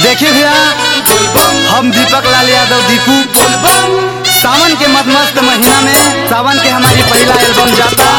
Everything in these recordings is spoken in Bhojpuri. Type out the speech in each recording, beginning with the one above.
देखिए भैया हम दीपक लाल यादव दीपू सावन के मदमस्त महीना में सावन के हमारी पहला एल्बम जाता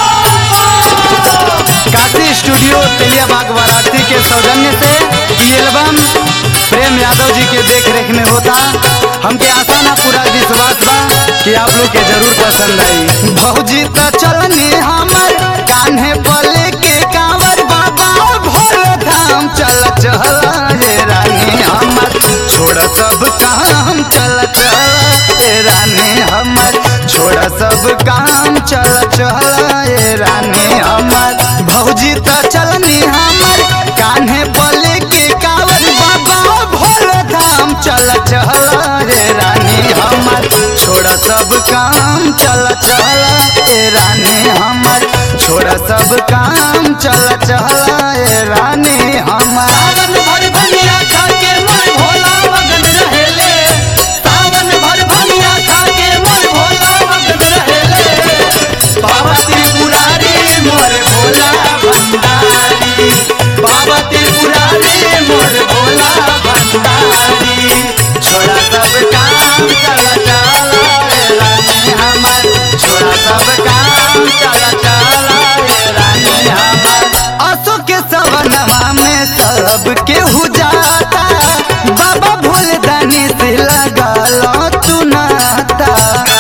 काशी स्टूडियो तेलियाबाग वाराणसी के सौजन्य से ये एल्बम प्रेम यादव जी के देख रेख में होता हमके आशा ना पूरा विश्वास बा कि आप लोग के जरूर पसंद आई भौजी तो चलनी हमर कान्हे पले के कांवर बाबा भोर धाम चल चल ये रानी हमर छोड़ सब काम चल चल ये रानी हमर छोड़ सब काम चल चल ये रानी हमर भौजी तो चलनी हमर कान्हे पले के कांवर बाबा भोर धाम चल चल रे रानी हमर छोड़ सब काम चल चल रे रानी हमर छोड़ सब काम चल चल रे रानी हमर सावन भर भनिया खा के मोर भोला मगन रहेले सावन भर भनिया खा के मोर भोला मगन रहेले बाबा त्रिपुरारी मोर भोला भंडारी बाबा त्रिपुरारी मोर भोला भंडारी छोड़ा सब काम चला चला रे रानी हमर छोड़ा सब काम चला चला रे रानी हमर असो के सवनवा में सब केहू जाता बाबा भोले दानी से लगल तू नाता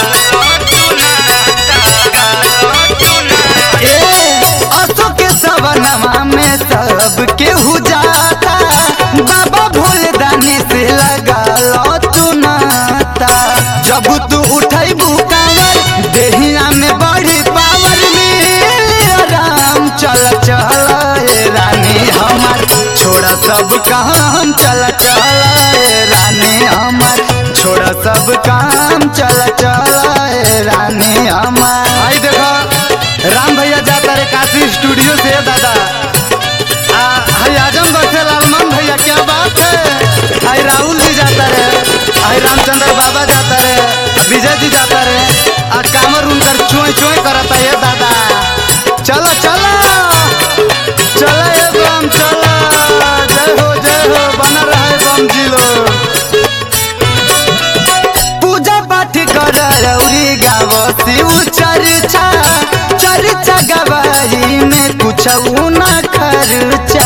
ए, असो के सवनवा में सब केहू जाता बाबा भोले दानी से लगल तू नाता जब तू उठैबू कांवर देहिया में बड़ी पावर मिली राम चल चल ए रानी हमर छोड़ सब काम चल चल ए रानी हमर छोड़ सब काम चल चल ए रानी हमर आई देखो राम भैया जाता रे काशी स्टूडियो से दादा आ हाय आजमगढ़ से लालमन भैया क्या बात है हाय राहुल जी जाता रे हाय रामचंद्र बाबा जाता रे विजय जी जाता रे आ कामर उनकर चोय चोय करता ये दादा चलो चलो चलो ये बम चलो जय हो जय हो बना रहे बम जी लोग पूजा पाठ कर रौरी गाव शिव चर्चा चर्चा गवाही में कुछ न खर्चा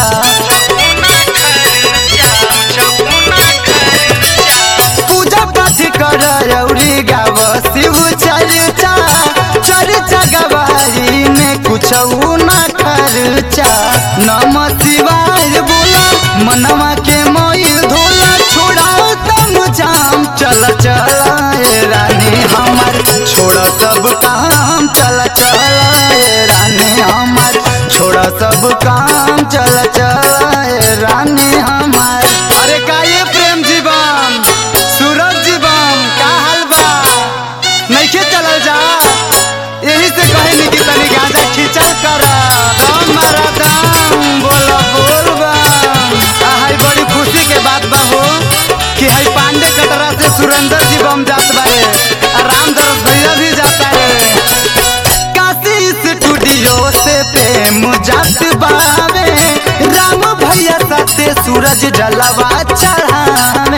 पूजा पाठ कर रौरी गाव शिव चर्चा चर्चा गवाही में कुछ न खर्चा नम शिवाय बोला मनवा के मोइल धोला छोड़ा तम जाम चल चल ए रानी हमर छोड़ सब काम चल चल ए रानी हमर छोड़ सब काम चल चल ए रानी हमर अरे का ये प्रेम जीवन सूरज जीवन का हाल बा नइखे चलल जा यही से कहे नी कि तनी गांजा खींचल कर दम मारा दम बोल बोल बम आ हाय बड़ी खुशी के बात बा हो कि हाय पांडे कटरा से सुरेंद्र जी बम जात बारे आ रामदरस भैया भी जाता है काशी स्टूडियो से प्रेम जात बावे राम भैया साथे सूरज जलवा चढ़ावे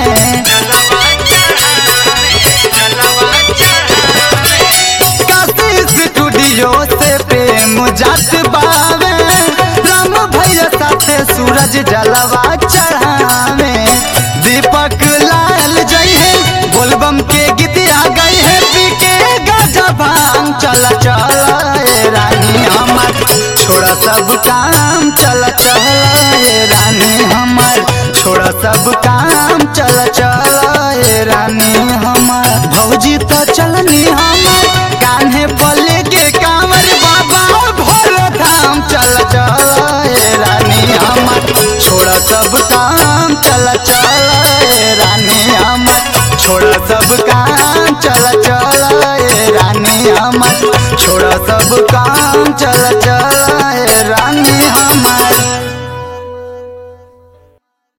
काशी स्टूडियो से प्रेम जात बावे राम भैया साथे सूरज जलवा चढ़ावे दीपक लाल जय है बोलबम के गीतिया गई है पीके गजा भांग चल चल ए रानी हमर छोड़ा सब काम चल चल ए रानी हमर छोड़ा सब काम चल चल ए रानी हमर भौजी तो चलनी हमर कान्हे पले के कांवर बाबा भोर धाम चल चल ए रानी हमर छोड़ सब काम चल चल ए रानी हमर छोड़ सब काम चल चल ए रानी हमर छोड़ सब काम चल चल